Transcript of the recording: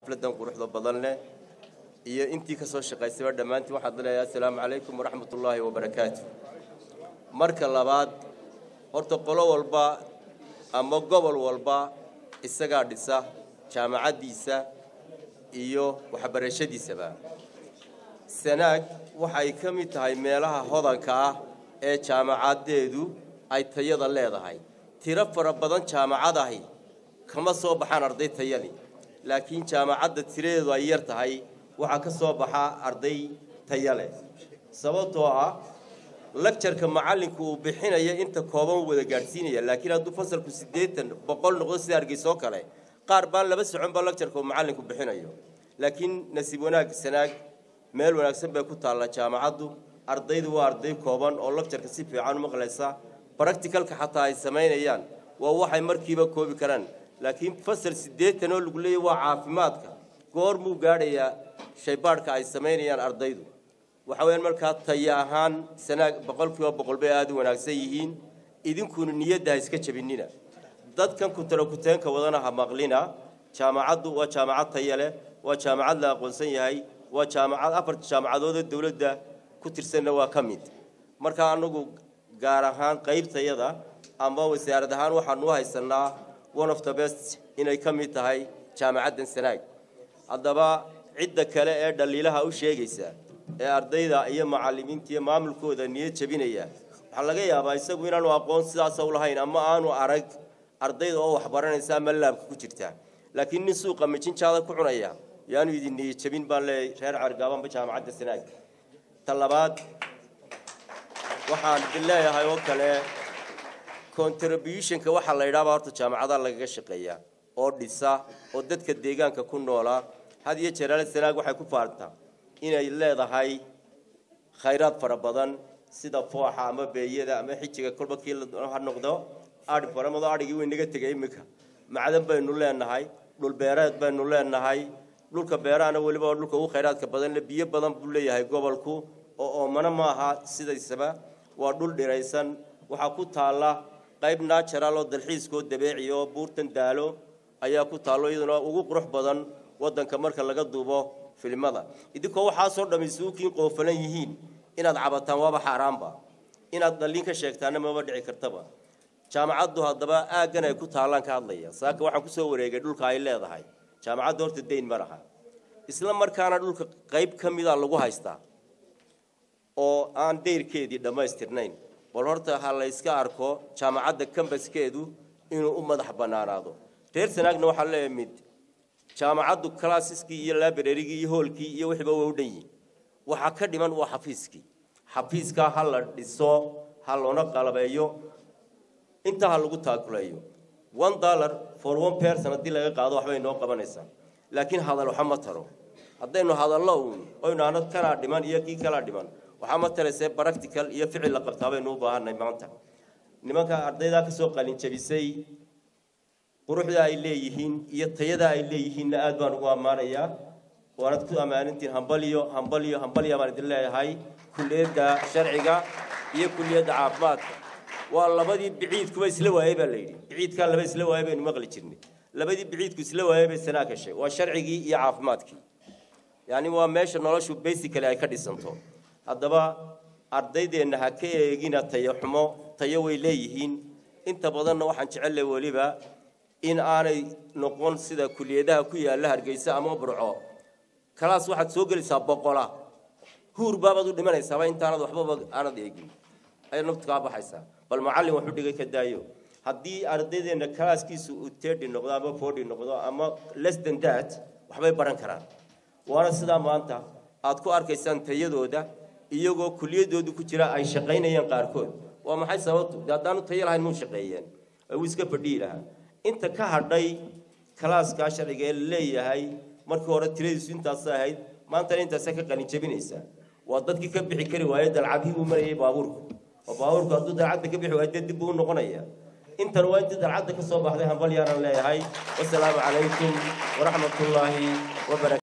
xafladan quruxda badan leh iyo intii ka soo shaqaysayba dhammaantiin waxaad leeyahay assalaamu calaykum waraxmatullaahi wabarakaatu marka labaad horta qolo walba ama gobol walba isagaa dhisa jaamacaddiisa iyo waxbarashadiisaba sanaag waxay ka mid tahay meelaha hodanka ah ee jaamacaddeedu ay tayada leedahay tiro fara badan jaamacadahi kama soo baxaan arday tayali laakiin jaamacadda tiradeedu ay yar tahay waxaa ka soo baxa arday taya leh sababtoo ah lagjarka macallinku uu bixinaya inta kooban wada gaadhsiinaya laakiin hadduu fasalku siddeetan boqol noqdo sida hargeysa oo kale qaar baan laba socon ba lagjarka uu macallinku bixinayo laakiin nasiib wanaag sanaag meel wanaagsan bay ku taalla jaamacaddu ardaydu waa arday kooban oo lagjarka si fiican u maqlaysa baracticalka xataa ay samaynayaan waa waxay markiiba koobi karaan laakiin fasal siddeetan oo lagu leeyahy waa caafimaadka goor muu gaadhayaa shaybaadhka ay samaynayaan ardaydu waxa weyaan markaa taya ahaan sanaag boqolkiiba boqol bay aada u wanaagsan yihiin idinkuna niyadda ha iska jabinina dadkan kutalo-kuteenka wadana ha maqlina jaamacaddu waa jaamacad taya leh waa jaamacad la aqoonsan yahay waa jaamacad afarta jaamacadood ee dowladda ku tirsanna waa ka mid marka anagu gaar ahaan qaybtayada ama wasaarad ahaan waxaanu u haysanaa one of the best inay ka mid tahay jaamacaddan sanaag haddaba cidda kale ee dhaliilaha u sheegaysa ee ardayda iyo macallimiinta iyo maamulkooda niyad jabinaya waxaa laga yaabaa isagu inaanu aqoon sidaasa u lahayn ama aanu arag ardayda oo waxbaranaysa ama laabka ku jirta laakiin nin suuqa mijinjaada ku cunaya yaanu idin niyad jabin baan leeyahay reer cargaabanba jaamacadda sanaag ta labaad waxaan idin leeyahay oo kale contributionka waxaa la yidhaahbaa horta jaamacadaha lagaga shaqeeya oo dhisa oo dadka deegaanka ku noolaa had iyo jeer ale sanaag waxay ku faartaa inay leedahay khayraad fara badan sida fooxa ama beeyada ama xijiga kolba kii ha noqdo adhi faramado adhigii way naga tegay iminka macdan baynu leenahay dhul beereed baynu leenahay dhulka beerahana weliba waa dhulka ugu khayraadka badan le biyo badan buu leeyahay gobolku oo oomana ma aha sidaysaba waa dhul dhiraysan waxaa ku taalla qayb natural oo dalxiiskoo dabeeci oo buurtan daalo ayaa ku taallo iyaduna ugu qurux badan waddanka marka laga duubo filimada idinkoo waxaasoo dhammi suukiin qoofalan yihiin inaad cabataan waaba xaaraanba inaad dhaliin ka sheegtaana maba dhici kartaba jaamacaddu haddaba aaggan ay ku taallaan ka hadlaya saaka waxaan kusoo wareegay dhulka ay leedahay jaamacaddu horta dayn ma laha isla markaana dhulka qayb ka mida lagu haystaa oo aan dayrkeedii dhammaystirnayn bal horta ha la yska arko jaamacadda kambaskeedu inuu u madax bannaanaado reer sanaagna waxaa leeyahay mid jaamacaddu classkii iyo librarygii iyo hoolkii iyo wixiiba waa u dhan yihin waxaa ka dhiman waa xafiiskii xafiiskaa ha la dhiso ha loona qalabeeyo intaa ha lagu taakuleeyo one dollar for one person haddii laga qaado waxbay noo qabanaysaa laakiin hadal waxa ma taro haddaynu hadallo uun oynu ano kanaa dhiman iyo kii kalaa dhiman waxaa ma taraysee practical iyo ficil la qabtaa baynu u baahanay maanta nimanka ardaydaa ka soo qalin jabisay quruxda ay leeyihiin iyo tayada ay leeyihiinna aad baan ugu ammaanayaa waanad ku ammaanintiin hambaliyo hambaliyo hambaliya baan idin leeyahay kulliyadda sharciga iyo kulliyadda caafimaadka waa labadii biciidkuba isla waayey baa la yidhi biciidkaa laba isla waayey baynu maqli jirnay labadii biciidku isla waayey bay sanaa gashay waa sharcigii iyo caafimaadkii yacni waa meesha noloshu basically ay ka dhisanto haddaba ardaydeenna ha ka eegina tayo xumo tayo way leeyihiin inta badanna waxaan jecellay weliba in aanay noqon sida kuliyadaha ku yaalla hargeysa ama burco kalaas waxaad soo gelaysaa boqola huur baabaad u dhimanaysaaba intaanad waxbaba aanad eegin ayay naftu kaa baxaysaa bal macallin waxu dhigay ka daayo haddii ardaydeenna kalaaskiisu uu tedi noqdo ama forty noqdo ama less than that waxbay baran karaan waana sidaa maanta aad ku arkaysaan tayadooda iyagoo kuliyadoodu ku jira ay shaqaynayaan qaarkood waa maxay sababtu de haddaanu tayo lahayn muu shaqeeyeen wuu iska fadhiyi lahaa inta ka hadhay kalaaskaa sharciga ee laleeyahay markii hore tiradiisu intaasa ahayd maantana intaasa ka qalin jabinaysaa waa dadkii ka bixi kari waaye dalcadihii uu marayay baabuurku oo baabuurku hadduu dalcadda ka bixi waayo dee dib buu u noqonaya intan waa intii dalcadda ka soo baxday hambalyaanan leeyahay wasalaamu calaykum waraxmatullaahi wabarakatu